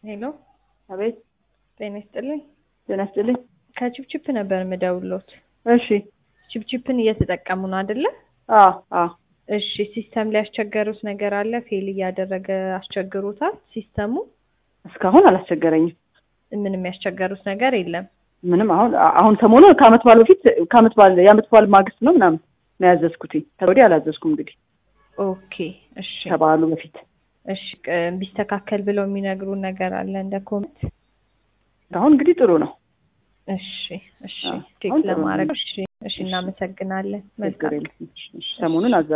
ሄሎ አቤት ጤና ይስጥልኝ። ጤና ይስጥልኝ። ከቺፕቺፕ ነበር የምደውሎት። እሺ ቺፕቺፕን እየተጠቀሙ ነው አይደለ? አ አ እሺ ሲስተም ላይ ያስቸገሩት ነገር አለ? ፌል እያደረገ አስቸግሮታል ሲስተሙ? እስካሁን አላስቸገረኝም። ምንም ያስቸገሩት ነገር የለም። ምንም አሁን አሁን ሰሞኑ ከአመት በዓል በፊት ከአመት በዓል የአመት በዓል ማግስት ነው ምናምን ነው ያዘዝኩትኝ። ከወዲህ አላዘዝኩም እንግዲህ ኦኬ እሺ ከበዓሉ በፊት እሺ ቅ- ቢስተካከል ብለው የሚነግሩን ነገር አለ እንደ ኮሜንት? አሁን እንግዲህ ጥሩ ነው። እሺ እሺ አዎ፣ ቼክ አሁን ጥሩ ነው። ለማድረግ እሺ እሺ እናመሰግናለን። ችግር መልካም የለም። እሺ፣ እሺ፣ ሰሞኑን አዛ